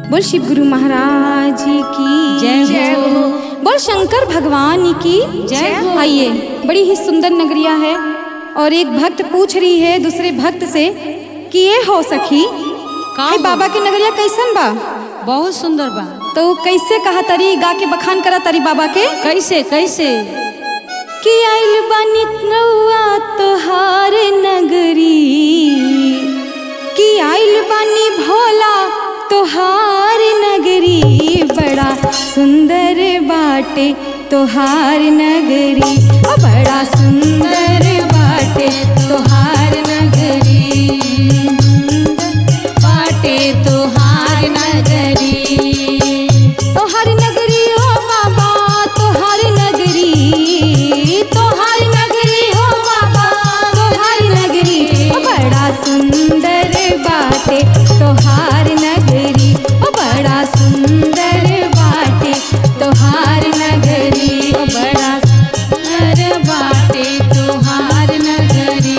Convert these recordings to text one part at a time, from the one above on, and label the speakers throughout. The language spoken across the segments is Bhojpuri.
Speaker 1: बोल शिव गुरु महाराज जी की
Speaker 2: जय हो।
Speaker 1: बोल शंकर भगवान की
Speaker 2: जय हो।
Speaker 1: आइए बड़ी ही सुंदर नगरिया है और एक भक्त पूछ रही है दूसरे भक्त से कि ये हो सखी
Speaker 2: का
Speaker 1: है
Speaker 2: हो?
Speaker 1: बाबा के नगरिया कैसन बा
Speaker 2: बहुत सुंदर बा
Speaker 1: तो उ कैसे कहा तरी गा के बखान करा तरी बाबा के
Speaker 2: कैसे कैसे
Speaker 1: कि आइल बानी नौआ तोहार नगरी कि आइल बानी भोला तोहार नगरी बड़ा सुंदर बाटे तोहार नगरी ओ बड़ा सुंदर बाटे तोहार नगरी
Speaker 2: बाटे तोहार नगरी
Speaker 1: तोहार नगरी हो बाबा तोहार नगरी तोहार नगरी हो बाबा तोहार नगरी ओ बड़ा सुंदर बाटे तोहार नगरी ओ बड़ा सुंदर बाटे तोहार नगरी ओ बड़ा
Speaker 2: सुंदर बाटे तोहार नगरी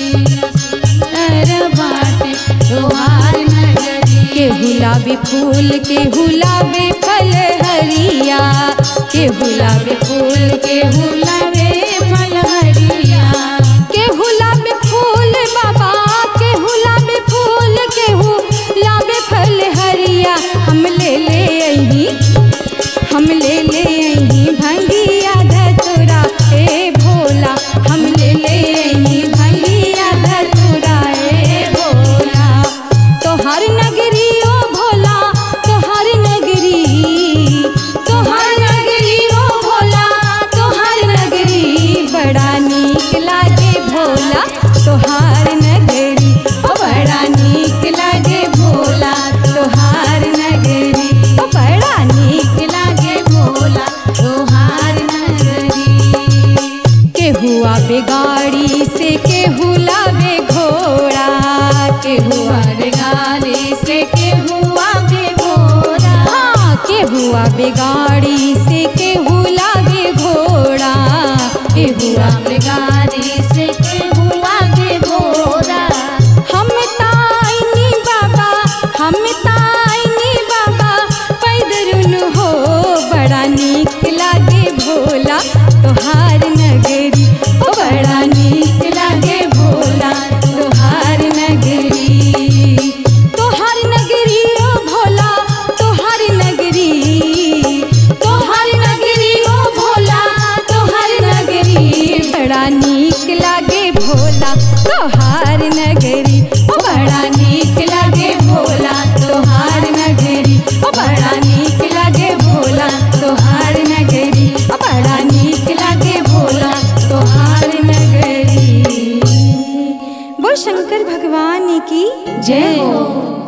Speaker 2: सुंदर बाटे तोहार नगरी
Speaker 1: के गुलाबी फूल के गुलाबी फल हरिया के गुलाबी फूल के गुलाबी फल हरिया के गुलाबी फूल बाबा के गुलाबी फूल के गुलाबी फल हरिया हम ले ले अही हम ले ले अही भंगिया धतुरा ए भोला हम ले ले अही भंगिया धतुरा ए भोला तोहर नगरी ओ भोला तोहर नगरी तोहर नगरी ओ भोला तोहर नगरी बड़ा नीक लागे भोला तोहार नगरी ओ बड़ा नीक लागे भोला तोहार नगरी ओ बड़ा नीक लागे भोला
Speaker 2: तोहार नगरी
Speaker 1: केहू आवे गाड़ी से केहू लावे घोड़ा केहू आवे
Speaker 2: गाड़ी से केहू आगे घोड़ा
Speaker 1: हाँ केहू आवे गाड़ी से केहू लावे घोड़ा केहू आवे
Speaker 2: गाड़ी से केहू आगे घोड़ा
Speaker 1: हम ताइनी बाबा हम ताइनी बाबा पैदरुन हो बड़ा नीक लागे भोला तोहार नगरी ओ बड़ा नीक लागे भोला तोहार नगरी तोहार नगरी ओ भोला तोहार नगरी तोहार नगरी ओ भोला तोहार नगरी बड़ा नीक लागे भोला तोहार नगरी ओ बड़ा नीक लागे भोला तोहार नगरी ओ बड़ा नीक लागे भोला तोहार नगरी ओ बड़ा नीक लागे भोला तोहार नगरी बोल शंकर भगवान की
Speaker 2: जय हो